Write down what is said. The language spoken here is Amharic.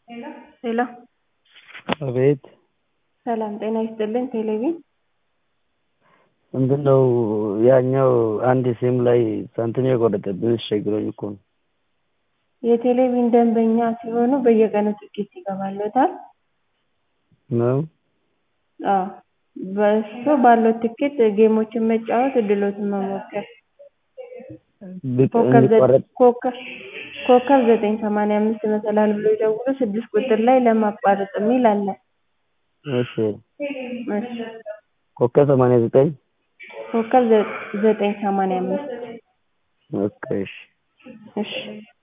ሄሎ አቤት ሰላም ጤና ይስጥልኝ ቴሌቪዥን ምንድነው ያኛው አንድ ሲም ላይ ሳንቲም የቆረጠብኝ አስቸግሮኝ እኮ ነው የቴሌቪዥን ደንበኛ ሲሆኑ በየቀኑ ትኬት ይገባልዎታል ነው አዎ በእሱ ባለው ትኬት ጌሞችን መጫወት እድልዎትን መሞከር ኮከብ ዘጠኝ ሰማንያ አምስት መሰላል ብለው ይደውሉ ስድስት ቁጥር ላይ ለማቋረጥ የሚል አለ እሺ ኮከብ ሰማንያ ዘጠኝ ኮከብ ዘጠኝ ሰማንያ አምስት ኦኬ እሺ እሺ